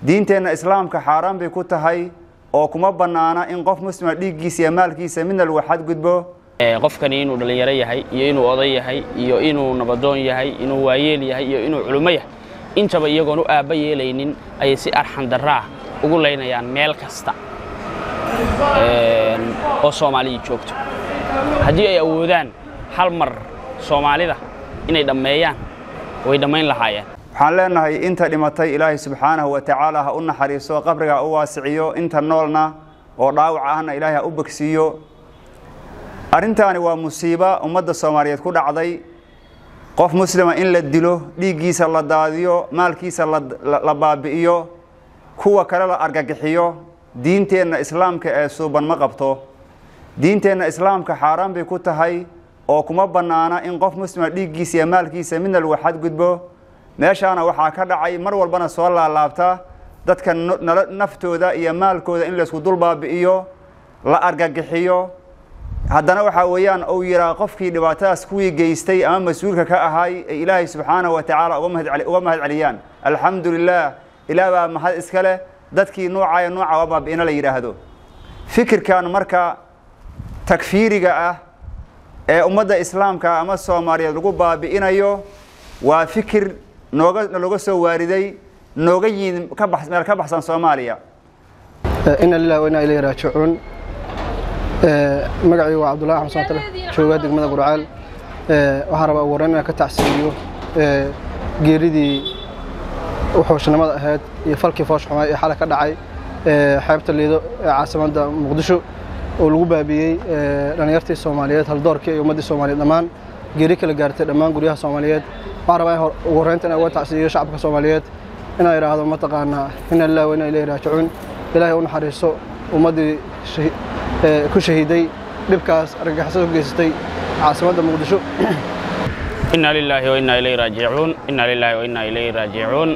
diinteenna islaamka xaaraan bay ku tahay oo kuma bannaana in qof muslima dhiiggiisa iyo maalkiisa midna lagu xadgudbo qofkani inuu dhallinyaro yahay iyo inuu oday yahay iyo inuu nabadoon yahay inuu waayeel yahay iyo inuu culummo yahay intaba iyagoon u aabba yeelaynin ayay si arxan darraah ugu laynayaan meel kasta oo soomaaliya joogto haddii ay awoodaan hal mar soomaalida inay dhammeeyaan way dhammayn lahaayeen waxaan leenahay inta dhimatay ilaahay subxaanahu wa tacaala ha u naxariiso qabriga ha u waasiciyo inta noolna oo dhaawac ahna ilaahay ha u bogsiiyo arrintaani waa musiibo ummadda soomaaliyeed ku dhacday qof muslima in la dilo dhiiggiisa la daadiyo maalkiisa la baabi'iyo kuwa kale la argagixiyo diinteenna islaamka ee suuban ma qabto diinteenna islaamka xaaraan bay ku tahay oo kuma bannaana in qof muslima dhiiggiisa iyo maalkiisa midna lagu xadgudbo meeshaana waxaa ka dhacay mar walbana soo laalaabta dadka naftooda iyo maalkooda in laysku dul baabi'iyo la argagixiyo haddana waxaa weeyaan uu yidhaa qofkii dhibaatadaas kuwii geystay ama mas-uulka ka ahay ay ilaahay subxaanahu wa tacaala uga mahad celiyaan alxamdu lilah ilaah baa mahad iska leh dadkii nuucaya nuuca waa baabi'ina la yidhaahdo fikirkan marka takfiiriga ah ee ummadda islaamka ama soomaaliyeed lagu baabi'inayo waa fikir nooga nalooga soo waariday nooga yimid ka bax meel ka baxsan soomaaliya ina lilah wa inaa ilayhi raajicuun magacii waa cabdullahi axmed somatale joogaa degmada gurcaal waxaan rabaa ugu horreyn inaan ka tacsiiliyo geeridii uxooshnimada ahayd iyo falkii foosh xumay ee xalay ka dhacay xeebta liido ee caasimadda muqdisho oo lagu baabiyey dhallinyartii soomaaliyeed haldoorkii iyo ummaddii soomaaliyeed dhammaan geeri kala gaartay dhammaan guryaha soomaaliyeed waxaan rabaa in ugu horreynta inaan uga tacsiiliyo shacabka soomaaliyeed inaan idhaahdo mataqaanaa ina lilah wa inaa ilayhi raajicuun ilaahay u naxariiso ummaddii ku shahiiday dhibkaas argagixisada ku geysatay caasimadda muqdisho inna lilaahi wa inna ilayhi raajicuun inna lilaahi wa inna ilayhi raajicuun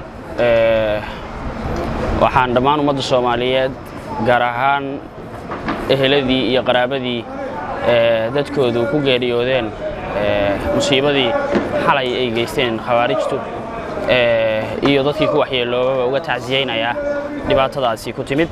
waxaan dhammaan ummadda soomaaliyeed gaar ahaan eheladii iyo qaraabadii dadkoodu ku geeriyoodeen musiibadii xalay ay geysteen khawaarijtu iyo dadkii ku waxyeeloobaba uga tacsiyeynayaa dhibaatadaasi ku timid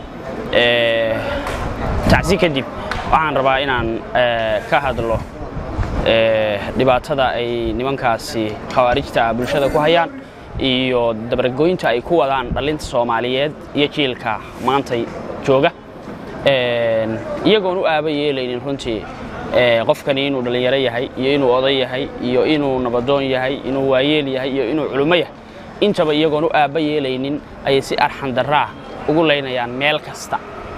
tacsi kadib waxaan rabaa inaan ka hadlo dhibaatada ay nimankaasi khawaarijta bulshada ku hayaan iyo dabargoynta ay ku wadaan dhallinta soomaaliyeed iyo jiilka maanta jooga iyagoon u aaba yeelaynin runtii qofkani inuu dhallinyaro yahay iyo inuu oday yahay iyo inuu nabadoon yahay inuu waayeel yahay iyo inuu culummo yahay intaba iyagoon u aaba yeelaynin ayay si arxan darraah ugu laynayaan meel kasta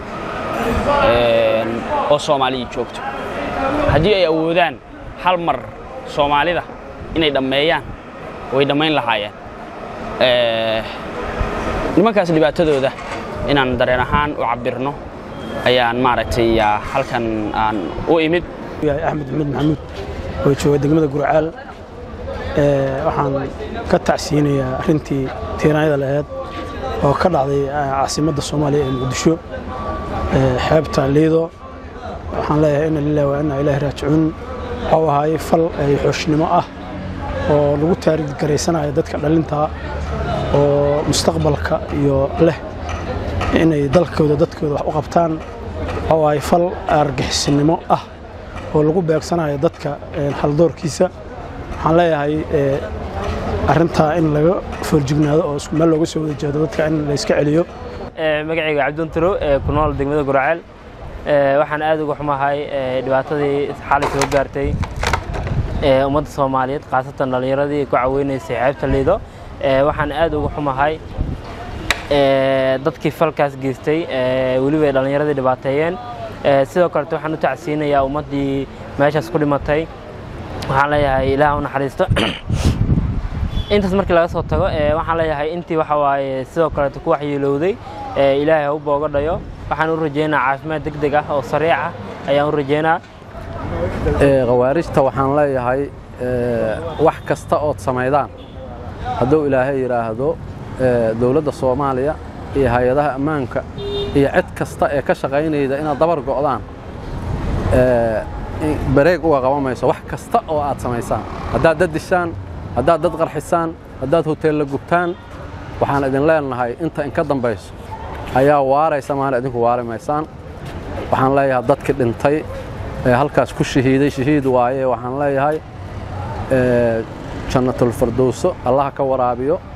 oo soomaaliya joogto haddii ay awoodaan hal mar soomaalida inay dhammeeyaan way dhammayn lahaayeen nimankaas dhibaatadooda inaan dareen ahaan u cabbirno ayaan maaragtay halkan aan u imid axmed maxmed maxamuud oo jooga degmada gurcaal waxaan ka tacsiyinayaa arrintii tiiraanyada laheyd oo ka dhacday caasimadda soomaaliya ee muqdisho xeebta liido waxaan leeyahay ina lilah wa inna ilaahi raajicuun waxuu ahaayey fal xooshnimo ah oo lagu taariid garaysanayo dadka dhalintaa oo mustaqbalka iyo leh inay dalkooda dadkooda wax u qabtaan waxuu ahaayey fal argixisnimo ah oo lagu beegsanayo dadka haldoorkiisa waxaan leeyahay arrintaa in laga foorjignaado oo isku meel looga soo wada jeedo dadka in la iska celiyo magacayga cabdun tiro ee ku nool degmada guraceel waxaan aad uga xumahay dhibaatadii xalay soo gaartay ummadda soomaaliyeed khaasatan dhallinyaradii ku caweynaysay xeebta liido waxaan aad uga xumahay dadkii falkaas geystay weliba ay dhallinyaradii dhibaateeyeen sidoo kalete waxaan u tacsiinayaa ummaddii meeshaas ku dhimatay waxaan leeyahay ilaah u naxariisto intaas markii laga soo tago waxaan leeyahay intii waxa waaye sidoo kaleeto ku waxyeelowday ilaahay ha u booga dhayo waxaan u rajeynaa caafimaad deg deg ah oo sariic ah ayaan u rajeynaa khawaarijta waxaan leeyahay wax kasta ood samaydaan hadduu ilaahay yidhaahdo dowladda soomaaliya iyo hay-adaha ammaanka iyo cid kasta ee ka shaqaynayda inaad dabar go'daan bareeg uga qaban mayso wax kasta oo aad samaysaan haddaad dad dishaan haddaad dad qarxisaan haddaad hoteella gubtaan waxaan idin leenahay inta inka dambayso ayaa waaraysa maana idinku waari maysaan waxaan leeyahay dadkii dhintay ee halkaas ku shahiiday shahiid waaye waxaan leeyahay jannatulfirdowso allaha ka waraabiyo